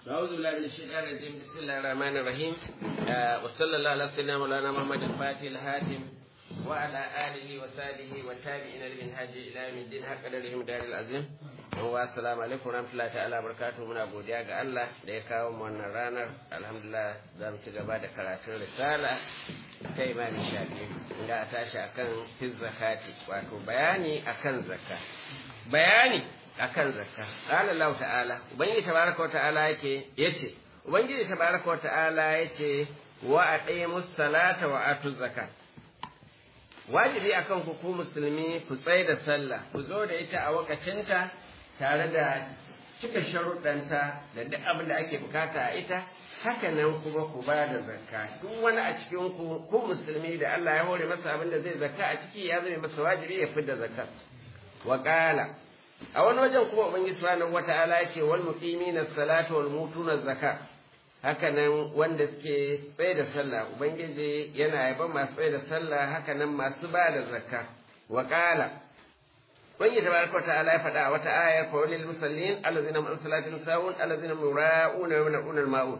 أعوذ بالله من الشيطان الرجيم بسم الله الرحمن الرحيم آه وصلى الله على سيدنا مولانا محمد الفاتح الهاتم وعلى آله وصحبه والتابعين لمنهاج إلى يوم الدين حق قدرهم دار العظيم والسلام عليكم ورحمة الله تعالى وبركاته muna godiya ga Allah da ya kawo mu wannan ranar alhamdulillah za mu ci gaba da karatun risala ta imani shafi inda a tashi akan fiz zakati wato bayani akan zakka bayani akan zakka qala Allah ta'ala ubangiji tabaraka wa ta'ala yake yace ubangiji tabaraka wa ta'ala yace wa aqimus salata wa atuz zakat wajibi akan ku ku musulmi ku tsaye da sallah ku zo da ita a wakacinta tare da cika sharuɗanta da duk abin da ake bukata a ita haka nan kuma ku ba da zakka duk wani a cikin ku ku musulmi da Allah ya hore masa abin da zai zakka a ciki ya zama masa wajibi ya fidda zakka wa qala a wani wajen kuma ubangiji subhanahu wata'ala ya ce wal muqimina salata wal mutuna zakka haka nan wanda suke tsaye da sallah ubangiji yana yaban masu tsaye da sallah haka nan masu ba da zakka wa qala ubangiji tabaraka ta'ala ya faɗa a wata ayar fa walil musallin allazina min salatin sawun allazina yura'una wa yamna'una al-ma'un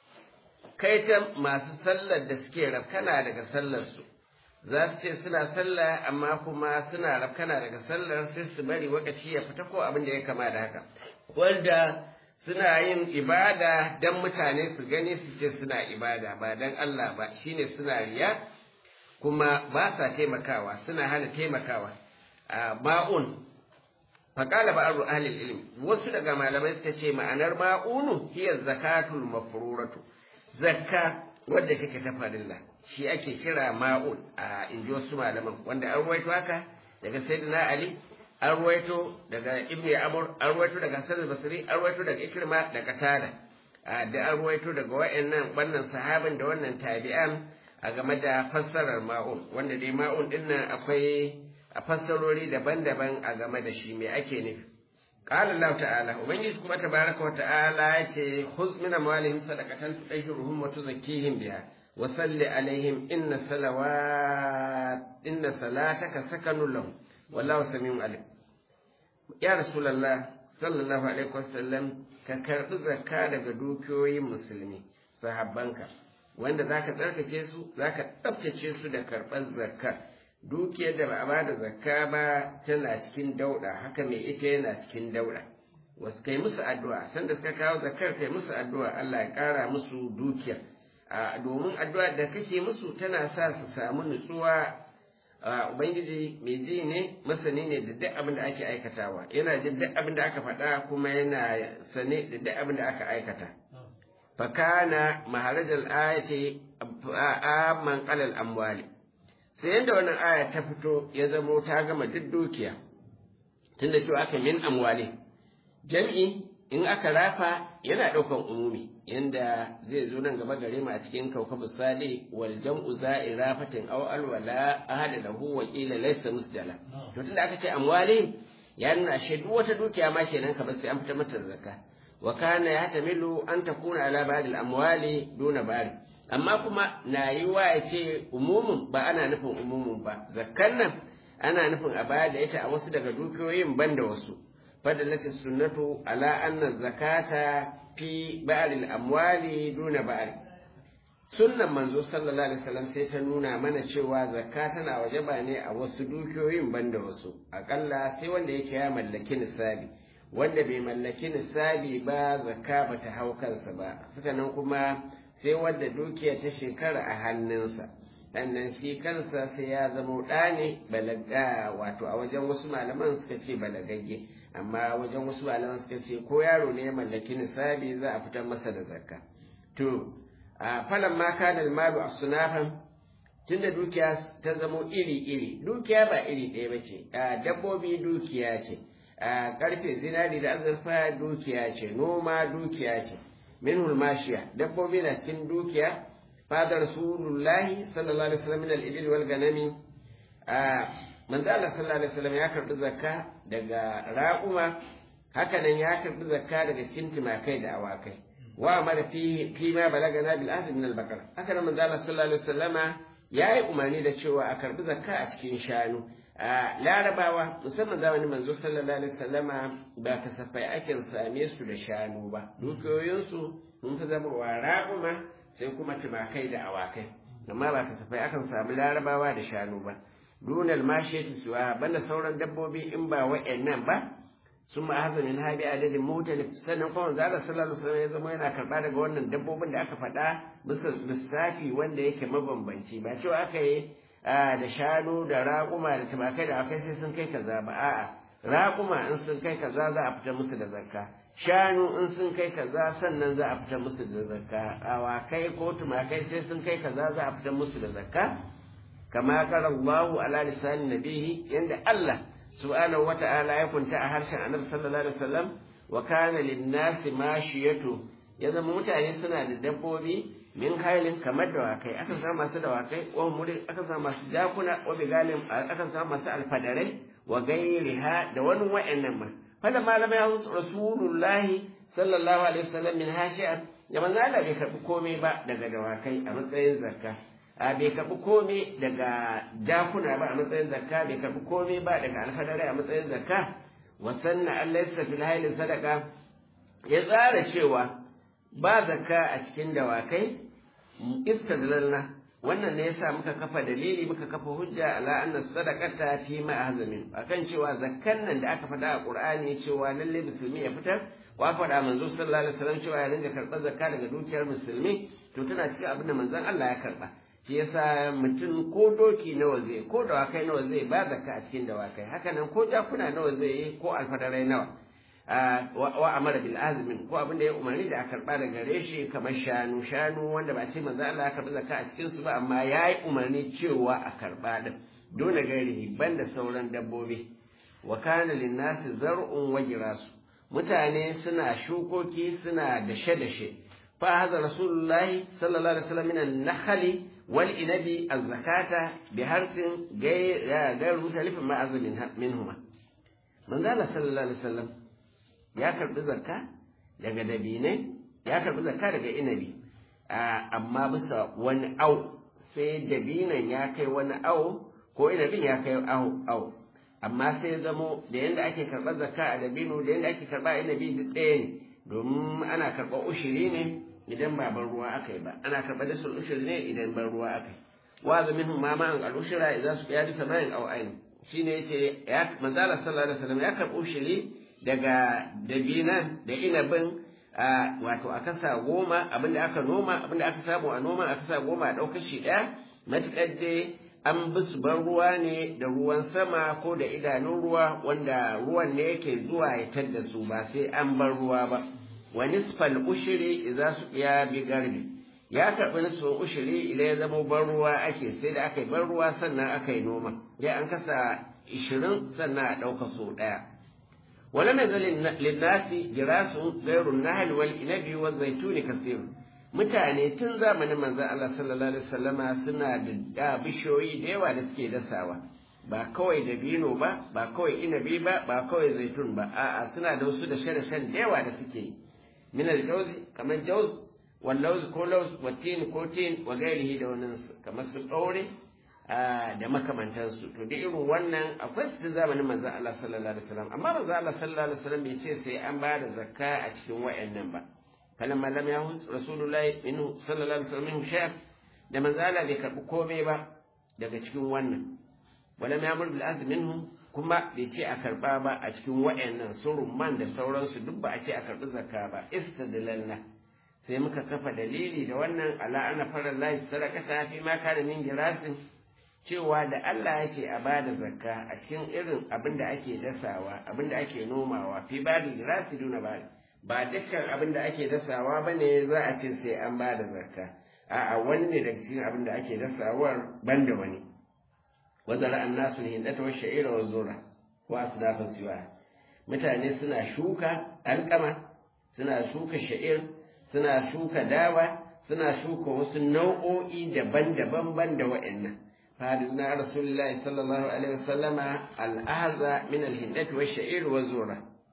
kai ta masu sallar da suke rafkana daga sallar su za su ce suna sallah amma kuma suna rafkana daga sallar sai su bari wakaci ya fita ko abin da ya kama da haka wanda suna yin ibada dan mutane su gani su ce suna ibada ba dan Allah ba shine suna riya kuma ba sa taimakawa suna hana taimakawa a ma'un faƙala ba aru ahlil ilmi wasu daga malamai suka ce ma'anar ma'unu hiya zakatul mafruratu zakka wadda take ta farilla shi ake kira ma'un a inji wasu malaman wanda an ruwaito haka daga sayyidina ali an ruwaito daga ibnu amr an ruwaito daga hasan basri an ruwaito daga ikrima da qatada da an ruwaito daga wayannan wannan sahabin da wannan tabi'an a game da fassarar ma'un wanda dai ma'un dinnan akwai a fassarori daban-daban a game da shi me ake nufi qala Allah ta'ala ubangiji kuma tabaraka wa ta'ala yace khuz min amwalihim sadaqatan tutahhiruhum wa tuzakkihim biha wa salli alaihim inna salawat inna salataka sakanun lahum wallahu samiun alim ya rasulullah sallallahu alaihi wasallam ka karbi zakka daga dukiyoyin musulmi sahabbanka wanda zaka tsarkake su zaka tsaftace su da karɓar zakka dukiyar da ba a bada zakka ba tana cikin dauɗa haka mai ita yana cikin dauɗa wasu kai musu addu'a sanda suka kawo zakkar kai musu addu'a Allah ya ƙara musu dukiya domin addu'a da kake musu tana sa su samu nutsuwa ubangiji mai ji ne masani ne da duk abin da ake aikatawa yana jin duk abin da aka faɗa kuma yana sane da duk abin da aka aikata fakana maharajal ayati amman qalal amwali sai yadda wannan aya ta fito ya zamo ta gama duk dukiya tunda cewa aka min amwali jam'i in aka rafa yana ɗaukan umumi yanda zai zo nan gaba gare mu a cikin kaukabu sali wal jam'u za'ira fatin aw alwala ahada lahu wa qila laysa musdala to tunda aka ce amwali ya nuna ashe duk wata dukiya ma kenan ka sai an fita mata zakka wa kana yahtamilu an takuna ala ba'd al amwali duna ba'd amma kuma na yi wa ya ce umumin ba ana nufin umumin ba zakkan nan ana nufin a baya da ita a wasu daga dukiyoyin ban da wasu fadalatin sunnatu ala anna zakata fi ba'al amwali duna ba'al sunnan manzo sallallahu alaihi wasallam sai ta nuna mana cewa zakka tana wajaba ne a wasu dukiyoyin ban da wasu akalla sai wanda yake ya mallaki nisabi wanda bai mallaki nisabi ba zakka bata hau kansa ba suka nan kuma sai wadda dukiya ta shekara a hannunsa sannan shi kansa sai ya zama ɗa ne balaga wato a wajen wasu malaman suka ce balagagge amma wajen wasu malaman suka ce ko yaro ne ya mallaki nisabi za a fitar masa da zakka to a falan ma kana malu sunafan tunda dukiya ta zamo iri iri dukiya ba iri ɗaya ba ce dabbobi dukiya ce karfe zinari da azurfa dukiya ce noma dukiya ce minhul mashiya dabbobi na cikin dukiya fadar rasulullahi sallallahu alaihi wasallam min al-ibil wal ganami manzo Allah sallallahu alaihi wasallam ya karbi zakka daga raquma haka nan ya karbi zakka daga cikin timakai da awakai wa amara fi fi ma balagana bil ahd min al-baqara haka nan manzo Allah sallallahu alaihi wasallama ya yi umarni da cewa a karbi zakka a cikin shanu larabawa musamman zamanin manzo sallallahu alaihi wasallama ba kasafai ake same su da shanu ba dukiyoyinsu sun fi zama wa raƙuma sai kuma tumakai da awakai amma ba kasafai akan samu larabawa da shanu ba dunal mashiyati suwa banda sauran dabbobi in ba wa'annan ba sun ma haza min habi adadin mutalif sannan kuma zalla sallallahu alaihi wasallam ya zama yana karba daga wannan dabbobin da aka faɗa bisa lissafi wanda yake mabambanci ba cewa aka yi da shanu da raƙuma da tumakai da akai sai sun kai kaza ba a'a raƙuma in sun kai kaza za a fita musu da zakka shanu in sun kai kaza sannan za a fita musu da zakka awakai ko tumakai sai sun kai kaza za a fita musu da zakka kama qala Allahu ala lisan nabihi yanda Allah subhanahu wata'ala ya kunta a harshen Annabi sallallahu alaihi wasallam wa kana lin-nasi mashiyatu ya zama mutane suna da dabbobi min hailin kamar dawakai akan samu masu dawakai wa muri akan samu masu jakuna wa bigalin akan samu masu alfadarai wa gairiha da wani wa'annan ma fada malama ya rasulullahi sallallahu alaihi wasallam min hashi'a ya manzo Allah bai karbi komai ba daga dawakai a matsayin zakka a bai karbi komai daga jakuna ba a matsayin zakka bai karbi komai ba daga alfadarai a matsayin zakka wa sanna Allah yasa fil hailin sadaka ya tsara cewa ba zakka a cikin dawakai istadlalna wannan ne yasa muka kafa dalili muka kafa hujja ala anna sadaqata fi ma ahzamin akan cewa zakkan nan da aka faɗa a Qur'ani cewa lalle musulmi ya fitar wa faɗa manzo sallallahu alaihi wasallam cewa ya ringa karɓar zakka daga dukiyar musulmi to tana cikin abin da manzon Allah ya karɓa shi yasa mutum ko doki nawa zai ko dawakai nawa zai ba zakka a cikin dawakai haka nan ko jakuna nawa zai yi ko alfadarai nawa wa amara bil azmin ko abin da ya umarni da a karba da gare shi kamar shanu shanu wanda ba ce manzo Allah ya karbi zakka a cikin su ba amma yayi umarni cewa a karba din dole gairi banda sauran dabbobi wa kana lin nasi zar'un wa girasu mutane suna shukoki suna dashe dashe fa hadha rasulullahi sallallahu alaihi wasallam min an-nakhli wal inabi az-zakata bi harsin gairu mutalifin ma azmin minhuma manzo Allah sallallahu alaihi wasallam ya karbi zakka daga dabinai ya karbi zakka daga inabi amma bisa wani au sai dabinan ya kai wani au ko inabin ya kai au au amma sai zamo da yadda ake karɓar zakka a dabino da yadda ake karɓa inabi duk ɗaya ne domin ana karɓar ushiri ne idan ba ban ruwa aka yi ba ana karɓar da sun ushiri ne idan ban ruwa aka yi wa zamin ma ma'an al'ushira idan su ya bisa mayan au aini shine yace ya manzala sallallahu alaihi wasallam ya karɓi ushiri daga dabinan da inabin wato a kasa goma abinda aka noma abinda aka samu a noma a kasa goma a ɗaukar shi ɗaya matuƙar dai an bi su ban ruwa ne da ruwan sama ko da idanun ruwa wanda ruwan ne yake zuwa ya tadda su ba sai an bar ruwa ba wa nisfal ushiri idza su ya bi garbi ya karɓi nisfin ushiri idan ya zama ban ruwa ake sai da aka yi ban ruwa sannan aka yi noma ya an kasa ishirin sannan a ɗauka so ɗaya ولم يزل للناس جراس غير النهل والإنب والزيتون كثير mutane tun zamanin manzon Allah sallallahu alaihi wasallama suna da bishiyoyi da yawa da suke dasawa ba kawai dabino ba ba kawai inabi ba ba kawai zaitun ba a'a suna da wasu da shan da yawa da suke yi min al-jawzi kamar jawz wal lawz ko lawz wa tin ko tin wa gairihi da wannan kamar su daure da makamantansu to da irin wannan akwai su zamanin manzon Allah sallallahu alaihi wasallam amma manzon Allah sallallahu alaihi wasallam bai ce sai an ba da zakka a cikin wayannan ba falamma lam yahus rasulullahi minhu sallallahu alaihi wasallam minhu shay'an da manzon Allah bai karbi komai ba daga cikin wannan walam yamur bil azm minhu kuma bai ce a karba ba a cikin wayannan surumman da sauransu duk ba a ce a karbi zakka ba istadlalna sai muka kafa dalili da wannan ala ana fara lahi sadaqata fi ma kana min girasin cewa da Allah ya ce a ba da zakka a cikin irin abin da ake dasawa abin da ake nomawa fi ba da girasi duna ba ba dukkan abin da ake dasawa ba ne za a ce sai an ba da zakka a'a wani ne daga cikin abin da ake dasawar ban da wani wazara an nasu ne hindata wa sha'ira wa zura wa asnafin siwa mutane suna shuka alkama suna shuka sha'ir suna shuka dawa suna shuka wasu nau'o'i daban-daban ban da wa'annan فهدنا رسول الله صلى الله عليه وسلم الأهزى من الهندة والشعير والزورة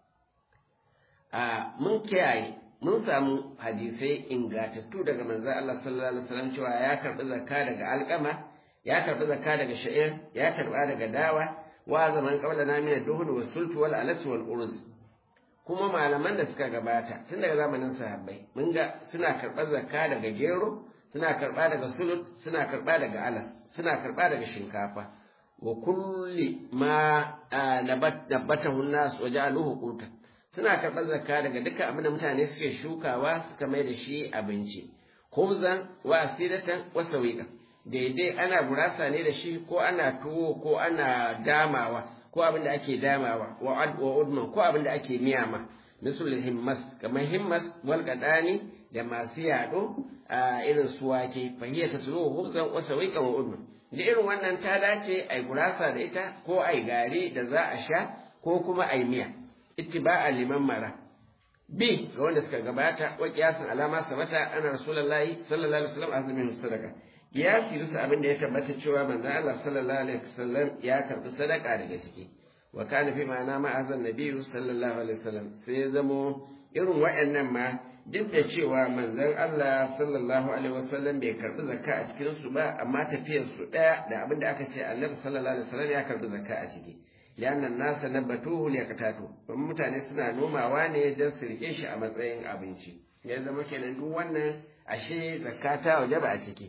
mun kiyaye mun samu hadisai ingatattu daga manzo Allah sallallahu alaihi wasallam cewa ya karbi zakka daga alƙama ya karbi zakka daga sha'ir ya karba daga dawa wa zaman qabla na min ad-duhn was sultu wal alas wal urz kuma malaman da suka gabata tun daga zamanin sahabbai mun ga suna karɓar zakka daga gero suna karɓa daga sulut suna karɓa daga alas suna karɓa daga shinkafa wa kulli ma nabatahu nas wa ja'aluhu qutan suna karɓar zakka daga duka abin da mutane suke shukawa suka mai da shi abinci khubzan wa asidatan wa sawiqa daidai ana gurasa ne da shi ko ana tuwo ko ana damawa ko abin da ake damawa wa ad wa udman ko abin da ake miyama misul himmas kamar himmas wal qadani da masu yado a irin su wake fahiya tasluhu khubzan wa sawiqan wa udman da irin wannan ta dace ai gurasa da ita ko ai gari da za a sha ko kuma ai miya ittiba'a liman mara bi ga wanda suka gabata wa qiyasan alama sabata ana rasulullahi sallallahu alaihi wasallam azumin sadaka qiyasi bisa abin da ya tabbata cewa manzon Allah sallallahu alaihi wasallam ya karbi sadaka daga ciki wa kana fi ma'ana ma azan nabiyyu sallallahu alaihi wasallam sai ya zamo irin waɗannan ma duk da cewa manzon Allah sallallahu alaihi wasallam bai karbi zakka a cikin su ba amma tafiyar su daya da abin da aka ce annabi sallallahu alaihi wasallam ya karbi zakka a ciki liannan nasa nabatuhu liyaqtatu don mutane suna nomawa ne don su rike shi a matsayin abinci ya zama kenan duk wannan ashe zakka ta wajaba a ciki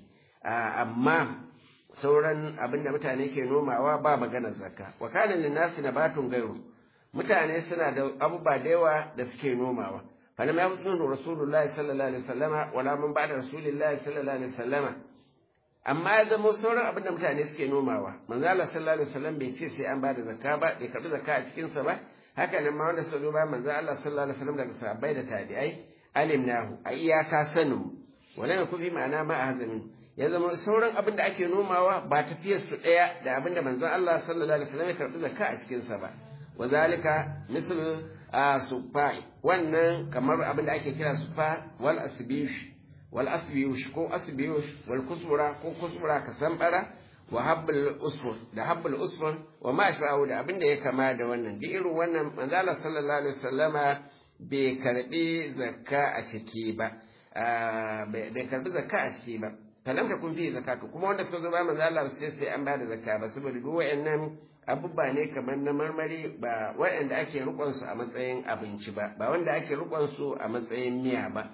amma sauran abin da mutane ke nomawa ba maganar zakka wa kana linnasi nabatun gairu mutane suna da abubuwa da yawa da suke nomawa falam ya fi rasulullahi sallallahu alaihi wasallama wala mun ba da rasulullahi sallallahu alaihi wasallama amma ya zama sauran abin da mutane suke nomawa manzo Allah sallallahu alaihi wasallam bai ce sai an bada zakka ba bai karbi zakka a cikin sa ba haka nan ma wanda suka zo ba manzo Allah sallallahu alaihi wasallam daga sahabbai da tabi'ai alimnahu a iyaka sanin wala ne kufi ma'ana ma azamin ya zama sauran abin da ake nomawa ba tafiyar su daya da abin da manzo Allah sallallahu alaihi wasallam ya karbi zakka a cikin sa ba wazalika misal sufa wannan kamar abin da ake kira sufa wal asbish wal asbiyush ko asbiyush wal kusura ko kusura ka sambara wa habbul usfur da habbul usfur wa ma ashba'u da abin da ya kama da wannan duk irin wannan manzala sallallahu alaihi wasallama bai karbi zakka a ciki ba bai karbi zakka a ciki ba falam da kun fi zakatu kuma wanda suka zo ba manzo Allah sai sai an bada zakka ba saboda duk wayannan abubba ne kamar na marmari ba wayanda ake rukun su a matsayin abinci ba ba wanda ake rukun su a matsayin miya ba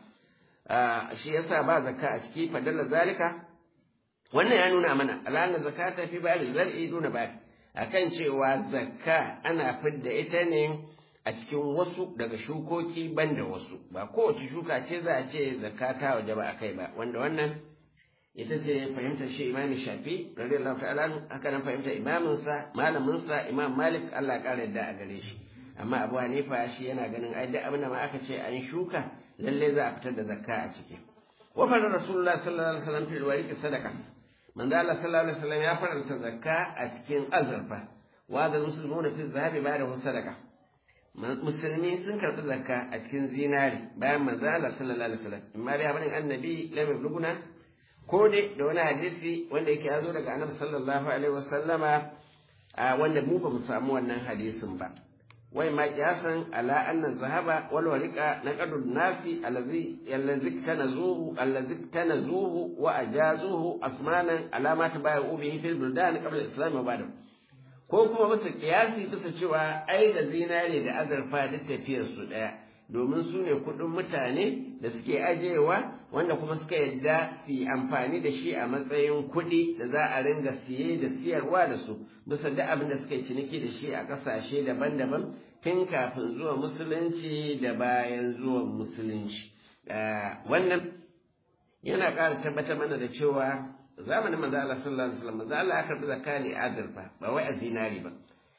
shi yasa ba zakka a ciki fadalla zalika wannan ya nuna mana alana zakata fi bari zar'i duna ba akan cewa zakka ana fidda ita ne a cikin wasu daga shukoki banda wasu ba kowace shuka ce za a ce zakka ta waje ba akai ba wanda wannan ita ce fahimtar shi imami shafi radiyallahu ta'ala haka nan fahimtar imaminsa malaminsa imam malik Allah ya kara yadda a gare shi amma abu hanifa shi yana ganin ai duk abin da ma aka ce an shuka lalle za a fitar da zakka a ciki wa fa rasulullah sallallahu alaihi wasallam fil wariqi sadaqa manzo Allah sallallahu alaihi wasallam ya faranta zakka a cikin azurfa wa da muslimuna fi zahabi ba'da sadaqa musulmi sun karɓi zakka a cikin zinari bayan manzo Allah sallallahu alaihi wasallam amma dai abin annabi lam yabluguna ko dai da wani hadisi wanda yake ya zo daga annabi sallallahu alaihi wasallama wanda mu ba mu samu wannan hadisin ba wai ma kiyasan ala anna zahaba wal wariqa naqadu nasi allazi allazi tanazuhu allazi tanazuhu wa ajazuhu asmanan alamat bai'u bihi fil buldan qabla al-islam wa ba'da ko kuma bisa kiyasi bisa cewa ai da zinare da azurfa duk tafiyar su daya domin su ne kuɗin mutane da suke ajewa wanda kuma suka yadda su yi amfani da shi a matsayin kuɗi da za a ringa siye da siyarwa da su bisa duk abin da suka yi ciniki da shi a ƙasashe daban-daban tun kafin zuwa musulunci da bayan zuwan musulunci wannan yana ƙara tabbatar mana da cewa zamanin manzo Allah sallallahu alaihi wasallam manzo Allah ya karbi zakka ne azurfa ba wai a zinari ba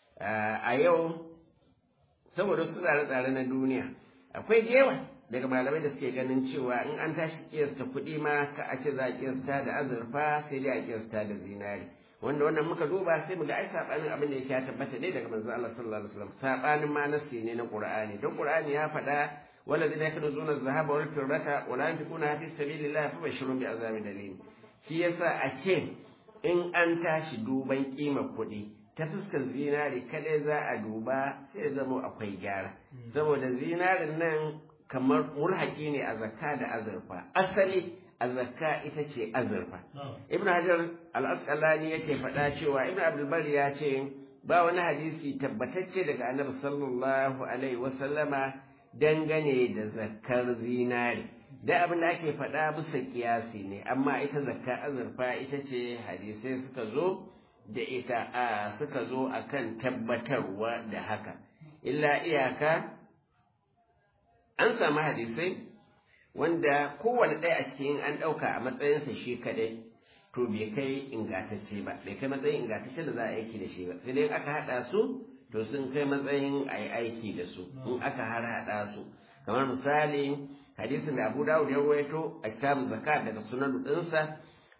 a yau saboda su tsare-tsare na duniya akwai yawa daga malamai da suke ganin cewa in an tashi kiyasta kuɗi ma ka a ce za a kiyasta da azurfa sai dai a kiyasta da zinari wanda wannan muka duba sai mu ga ai sabanin abin da yake ya tabbata dai daga manzo Allah sallallahu alaihi wasallam sabanin ma nasi ne na Qur'ani don Qur'ani ya faɗa والذين يكنزون الذهب والفضة ولا ينفقونها في سبيل الله فبشرهم بعذاب أليم shi yasa a ce in an tashi duban kima kuɗi ta fuskar zinari kadai za a duba sai zama akwai gyara saboda zinarin nan kamar mulhaki ne a zakka da azurfa asali a zakka ita ce azurfa ibn hajar al-asqalani yake faɗa cewa ibn abdulbari ya ce ba wani hadisi tabbatacce daga annabi sallallahu alaihi wasallama dangane da zakkar zinari da abin da ake faɗa bisa kiyasi ne amma ita zakka azurfa ita ce hadisai suka zo da ita a suka zo akan tabbatarwa da haka illa iyaka an samu hadisai wanda kowane ɗaya a cikin an ɗauka a matsayinsa shi kaɗai to bai kai ingantacce ba bai kai matsayin ingantacce da za a aiki da shi ba sai dai aka haɗa su to sun kai matsayin a yi aiki da su in aka har haɗa su kamar misali hadisin da abu dawud ya ruwaito a kitabun zakat daga sunan ɗinsa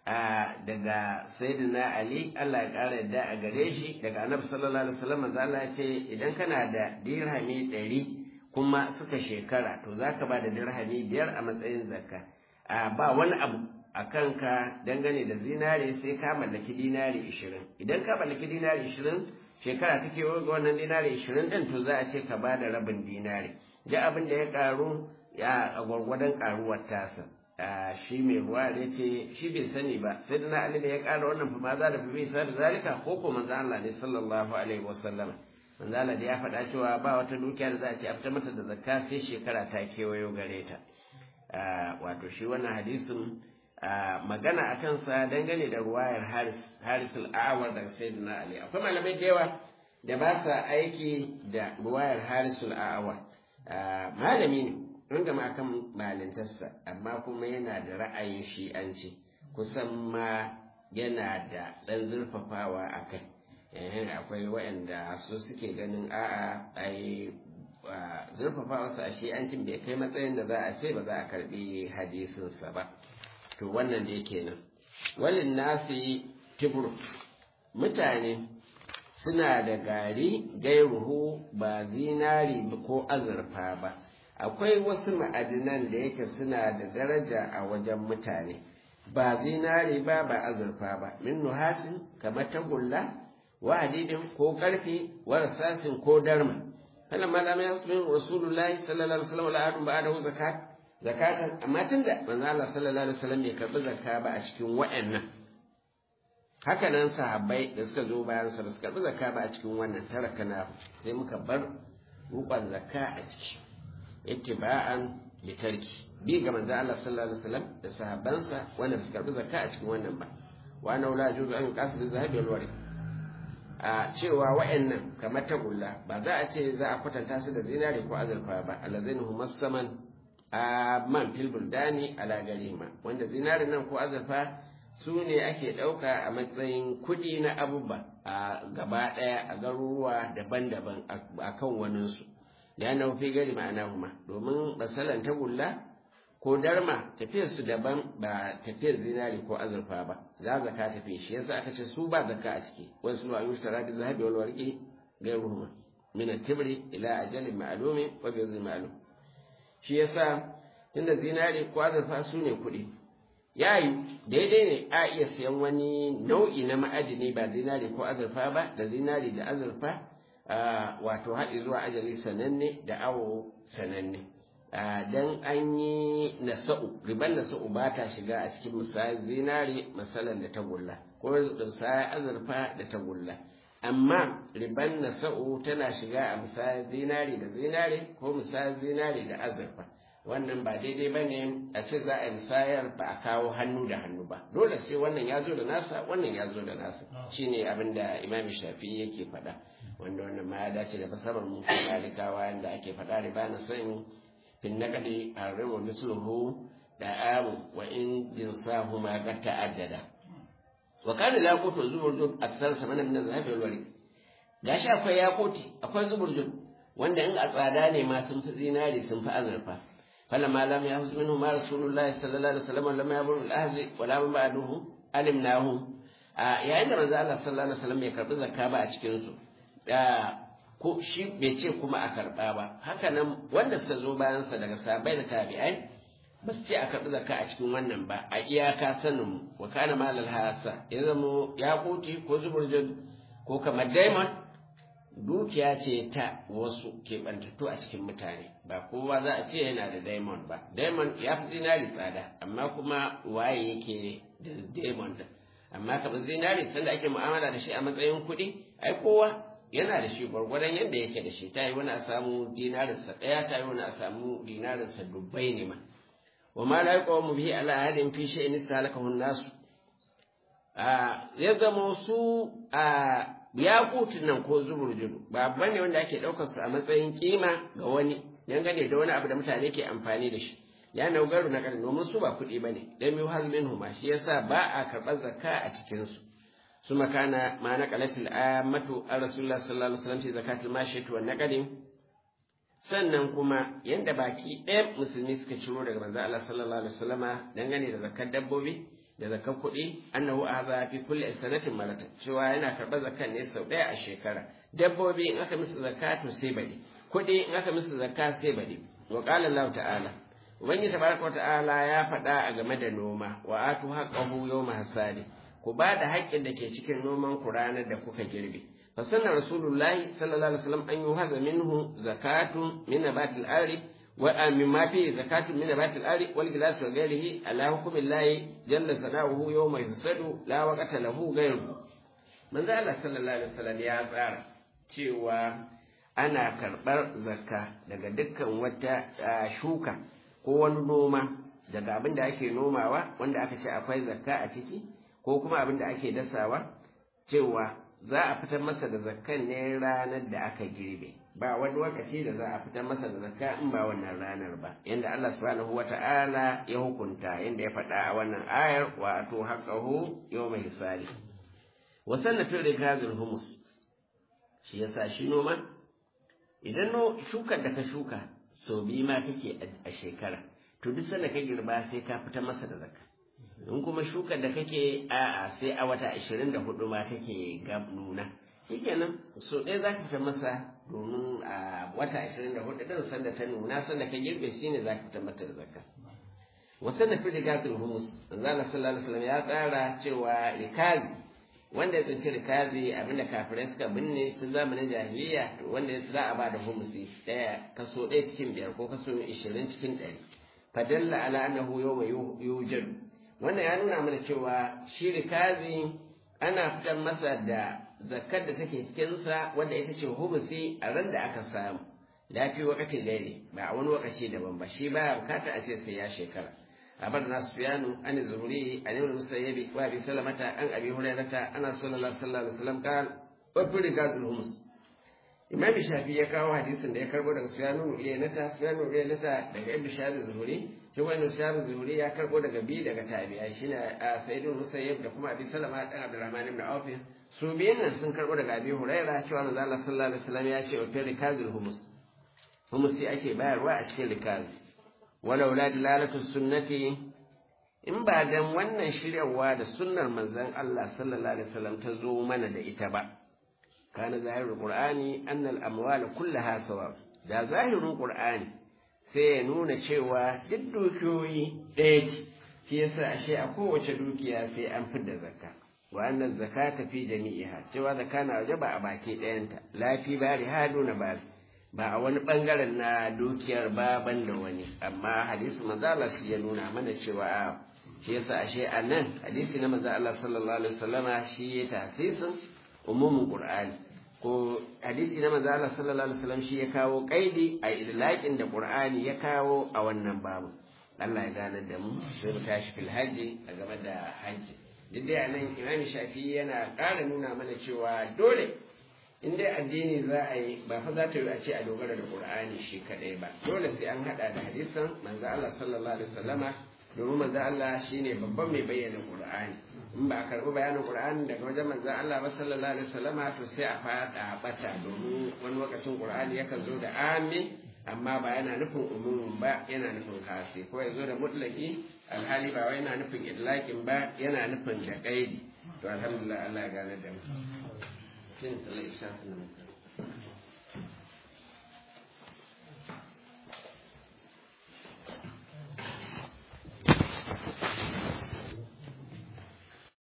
daga sayyidina ali Allah ya ƙara yadda a gare shi daga annabi sallallahu alaihi wasallam manzo Allah ya ce idan kana da dirhami ɗari kuma suka shekara to zaka ba da dirhami biyar a matsayin zakka ba wani abu a kanka dangane da zinare sai ka mallaki dinari ishirin idan ka mallaki dinari ishirin shekara take ga wannan dinari ishirin ɗin to za a ce ka ba da rabin dinari da abin da ya karu ya a gwargwadon karuwar tasa shi mai ruwa ya ce shi bai sani ba sai da na ali da ya kara wannan fa ma za da fi sa da zalika ko ko manzo Allah ne sallallahu alaihi wasallam manzo Allah da ya faɗa cewa ba wata dukiya da za a ce a fitar mata da zakka sai shekara ta kewayo gare ta wato shi wannan hadisin magana a kansa dangane da ruwayar Haris al-Awar daga Sayyidina Ali akwai malamai da yawa da ba sa aiki da ruwayar Haris al-Awar malami ne wanda ma kan malintarsa amma kuma yana da ra'ayin shi'anci kusan ma yana da ɗan zurfafawa a kai akwai waɗanda su suke ganin a'a ai zurfafawa a shi'ancin bai kai matsayin da za a ce ba za a karbi hadisinsa ba to wannan da yake nan walin nasi tibru mutane suna da gari gairuhu ba zinari ko azurfa ba akwai wasu ma'adinan da yake suna da daraja a wajen mutane ba zinari ba ba azurfa ba min nuhasin kamar tagulla wa hadidin ko karfe wa rasasin ko darma kana malama ya su rasulullahi sallallahu alaihi wasallam al'adun ba da zakat zakatan amma tunda manzo Allah sallallahu alaihi wasallam bai karbi zakka ba a cikin wa'annan haka nan sahabbai da suka zo bayan sa suka karbi zakka ba a cikin wannan taraka na sai muka bar rukun zakka a ciki ittiba'an bitarki bi ga manzo Allah sallallahu alaihi wasallam da sahabbansa wanda suka karbi zakka a cikin wannan ba wa ana la juzu an qasid zahabi wal warid a cewa wa'annan kamar tagulla ba za a ce za a kwatanta su da zinari ko azurfa ba alazain humassaman a man fil buldani ala garima wanda zinari nan ko azurfa su ne ake ɗauka a matsayin kuɗi na abubuwa a gaba ɗaya a garuruwa daban-daban a kan waninsu da yana fi gari ma'ana kuma domin basalan tagulla ko darma tafiyar su daban ba tafiyar zinari ko azurfa ba za zaka tafi shi yasa aka ce su ba zakka a ciki wasu ma yushtara da zahabi wal warqi gairuhuma min at-tibri ila ajalin ma'lumi wa bi ma'lum shi yasa tunda zinari ko azurfa su ne kuɗi yayi daidai ne a iya siyan wani nau'i na ma'adini ba zinari ko azurfa ba da zinari da azurfa wato haɗi zuwa ajali sananne da awo sananne dan an yi nasa'u riban nasa'u ba ta shiga a cikin misali zinari masalan da tagulla ko da misali azurfa da tagulla amma riban nasa'u tana shiga a misali zinari da zinari ko misali zinari da azurfa wannan ba daidai ba ne a ce za a misayar ba a kawo hannu da hannu ba dole sai wannan ya zo da nasa wannan ya zo da nasa shine abin da imam shafi yake faɗa wanda wannan ma ya dace da fasarar mu malikawa yanda ake faɗa riba na san fin naqdi arribu misluhu da amu wa in jinsahu ma qad ta'addada wa kana laqutu zuburjud aksar samana min zahabi wal warid gashi akwai yaquti akwai zuburjud wanda in a tsada ne ma sun fi zinari sun fi azurfa فلما لم يحفظ منه ما رسول الله صلى الله عليه وسلم لما يبر الأهل ولا من بعده علمناه yayin da manzo Allah sallallahu alaihi wasallam bai karbi zakka ba a cikin su ko shi bai ce kuma a karba ba haka nan wanda suka zo bayan sa daga sahabbai da tabi'ai ba su ce a karbi zakka a cikin wannan ba a iyaka sanin mu wa kana malal hasa ya zamo yaquti ko zuburjud ko kamar diamond dukiya ce ta wasu keɓantattu a cikin mutane ba kowa za a ce yana da diamond ba diamond ya fi zinari tsada amma kuma waye yake da diamond din amma kamar zinari sanda ake mu'amala da shi a matsayin kuɗi ai kowa yana da shi gwargwadon yadda yake da shi ta yi wani a samu dinarinsa ɗaya ta yi wani a samu dinarinsa dubbai ne ma wa ma la yaqamu bihi ala ahadin fi shay'in istalakahu nasu a ya zama su a yaƙutun nan ko zuburjudu ba ne wanda ake ɗaukar su a matsayin kima ga wani dangane da wani abu da mutane ke amfani da shi ya naugaru na ƙarni domin su ba kuɗi ba ne dan yi hazmin huma shi yasa ba a karɓar zakka a cikinsu su makana ma na ƙalatul ammatu a rasulullah sallallahu alaihi wasallam fi zakatul mashiyatu wa naqadin sannan kuma yanda baki ɗaya musulmi suka ciro daga manzo Allah sallallahu alaihi wasallama dangane da zakkar dabbobi da zakar kuɗi annahu aza fi kulli sanatin maratan cewa yana karɓar zakar ne sau ɗaya a shekara dabbobi in aka musu zakka to sai baɗi kuɗi in aka musu zakka sai baɗi wa qala Allah ta'ala ubangiji tabaraka ta'ala ya faɗa a game da noma wa atu haqqahu yawma hasadi ku ba da haƙƙin da ke cikin noman ku ranar da kuka girbe fa sanna rasulullahi sallallahu alaihi wasallam an yuhaza minhu zakatun min nabatil ardi ومما فيه زكاة من نبات الأرض والجلاس وغيره على حكم الله جل ثناؤه يوم يفسد لا وقت له غيره من ذا الله صلى الله عليه وسلم ya tsara cewa ana karɓar zakka daga dukkan wata shuka ko wani noma daga abin da ake nomawa wanda aka ce akwai zakka a ciki ko kuma abin da ake dasawa cewa za a fitar masa da zakkan ne ranar da aka girbe ba wani lokaci da za a fitar masa da zakka in ba wannan ranar ba yanda Allah subhanahu wata'ala ya hukunta yanda ya faɗa a wannan ayar wa atu haqqahu yawma hisali wa sannatu rikazul humus shi yasa shi noma idan no shukar da ka shuka sau biyu ma kake a shekara to duk sanda ka girba sai ka fitar masa da zakka in kuma shukar da kake a'a sai a wata 24 ma take gab nuna shikenan so ɗaya za ka fita masa domin a wata ashirin da hudu ɗin sanda ta nuna sanda ka girbe shi ne za ka fita mata da zakka wasan da fi rikazi humus manzala sallallahu alaihi wasallam ya tsara cewa rikazi wanda ya tsinci rikazi abinda kafirai suka binne tun zamanin jahiliya wanda za a ba da humusi ɗaya kaso ɗaya cikin biyar ko kaso ishirin cikin ɗari fadalla ala annahu yawma yujadu wannan ya nuna mana cewa shi rikazi ana fitar masa da zakkar da take cikinsa wanda ita ce hubusi a ran da aka samu lafi wakati gaire ba a wani wakaci daban ba shi baya bukata a ce sai ya shekara abar na sufyanu an zuhuri an ibn musayyibi wa bi salamata an abi hurairata ana sallallahu alaihi wasallam kan wa fi rigazul humus imam shafi ya kawo hadisin da ya karbo daga sufyanu uyaynata sufyanu uyaynata daga ibn shahab zuhuri shi wani shahab zuhuri ya karbo daga bi daga tabi'a shine sayyidul musayyib da kuma abi salama dan abdurrahman ibn auf su biyan nan sun karɓo daga abi huraira cewa manzo Allah sallallahu alaihi wasallam ya ce wa fi rikazil humus humus sai ake bayarwa a cikin rikaz walau la dilalatu sunnati in ba dan wannan shiryawa da sunnar manzon Allah sallallahu alaihi wasallam ta zo mana da ita ba kana zahirul qur'ani anna al amwal kullaha sawa da zahirin qur'ani sai ya nuna cewa duk dukiyoyi ɗaya ce shi yasa ashe a kowace dukiya sai an fidda zakka wa annan zakata fi jami'iha cewa zakka na waje ba a baki ɗayanta lafi bari hadu na ba ba a wani bangaren na dukiyar ba ban da wani amma hadisi manzo Allah shi ya nuna mana cewa a shi yasa ashe a nan hadisi na manzo Allah sallallahu alaihi wasallama shi ya tasisin umumin qur'ani ko hadisi na manzo Allah sallallahu alaihi wasallam shi ya kawo kaidi a idlaqin da qur'ani ya kawo a wannan babu Allah ya gane da mu sai mu tashi fil haji a game da hajji duk dai a nan imam shafi yana ƙara nuna mana cewa dole in dai addini za a yi ba fa za ta yi a ce a dogara da qur'ani shi kadai ba dole sai an hada da hadisan manzo Allah sallallahu alaihi wasallama domin manzo Allah shine babban mai bayyana qur'ani in ba a karbi bayanin qur'ani daga wajen manzo Allah ba sallallahu alaihi wasallama to sai a fada bata domin wani lokacin qur'ani yakan zo da amin amma ba yana nufin umumin ba yana nufin kasi ko ya zo da mutlaki alhali ba wai yana nufin idlakin ba yana nufin da kaidi to alhamdulillah Allah ya gane da mu shin sallallahu alaihi wasallam